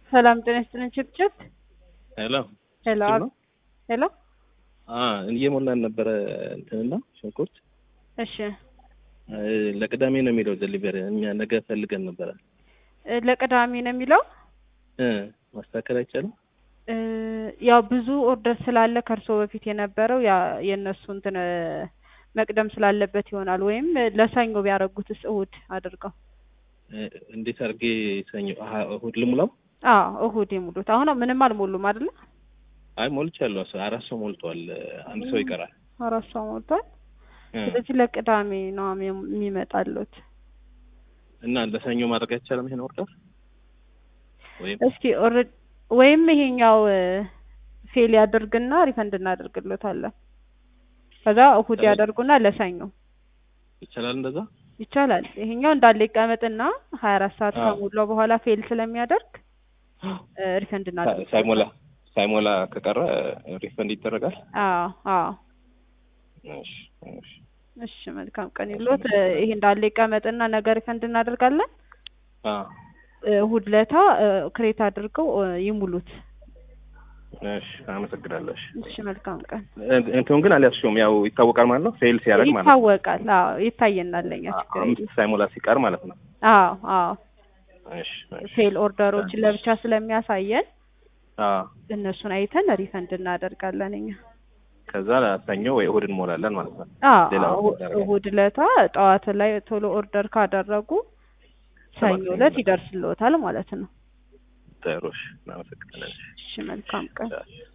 ሰላም ጤና ይስጥልን። ችብችብ ሄሎ ሄሎ ችብችብ ነው? ሄሎ። አ እየሞላን ነበረ እንትንና ሽንኩርት እሺ እ ለቅዳሜ ነው የሚለው ዴሊቨሪ እኛ ነገ ፈልገን ነበረ እ ለቅዳሜ ነው የሚለው እ ማስተካከል አይቻልም? እ ያው ብዙ ኦርደር ስላለ ከእርሶ በፊት የነበረው ያ የእነሱ እንትን እ መቅደም ስላለበት ይሆናል። ወይም ለሰኞ ቢያደርጉትስ እሁድ አድርገው። እ እንዴት አድርጌ ሰኞ አሀ እሁድ ልሙላው? አዎ እሁድ የሙሉት። አሁን ምንም አልሞሉም አይደለ? አይ ሞልቻለሁ። አስ- አራት ሰው ሞልቷል። አንድ ሰው ይቀራል። አራት ሰው ሞልቷል። እ ስለዚህ ለቅዳሜ ነው የሚ- የሚመጣሉት። እና ለሰኞ ማድረግ አይቻልም ይሄን ኦርደር ወይም እስኪ ኦልሬዲ ወይም ይሄኛው እ ፌል ያደርግና ሪፈንድ እናደርግሎታለን። ከዛ እሁድ ስለዚህ- ያደርጉና ለሰኞ ይቻላል እንደዛ? ይቻላል። ይሄኛው እንዳለ ይቀመጥና ሀያ አራት ሰዓት አዎ። ከሞላው በኋላ ፌል ስለሚያደርግ እ ሪፈንድ ሳ- እናደርግ ሳይሞላ ሳይሞላ ከቀረ ሪፈንድ ይደረጋል? አዎ አዎ። እሺ እሺ እሺ መልካም ቀን ይሎት። እ ይሄ እንዳለ ይቀመጥና ነገ ሪፈንድ እናደርጋለን። አ እ እሁድ ለታ እ ክሬት አድርገው እ ይሙሉት። እሺ አመሰግናለሁ። እሺ እሺ መልካም ቀን። እ- እንትኑን ግን አልያዝሽውም። ያው ይታወቃል ማለት ነው። ፌል ሲያደርግ ማለት ነው። ይታወቃል። አዎ ይታየናል። ለኛ ችግር አምስት የለም። ሳይሞላ ሲቀር ማለት ነው። አዎ አዎ። እሺ እሺ ፌል ኦርደሮችን ለብቻ ስለሚያሳየን አ እነሱን አይተን ሪፈንድ እናደርጋለን እኛ። ከዛ ለሰኞ ወይ እሁድ እንሞላለን ማለት ነው። አዎ ሌላ አዎ፣ ኦርደር ያደርጋል። እሁድ ለታ ጠዋት ላይ ቶሎ ኦርደር ካደረጉ ሰኞ ሰኞ ዕለት ይመጣል። ይደርስልዎታል ማለት ነው። ጥሩ እሺ፣ እናመሰግናለን። እሺ መልካም ቀን። እሺ።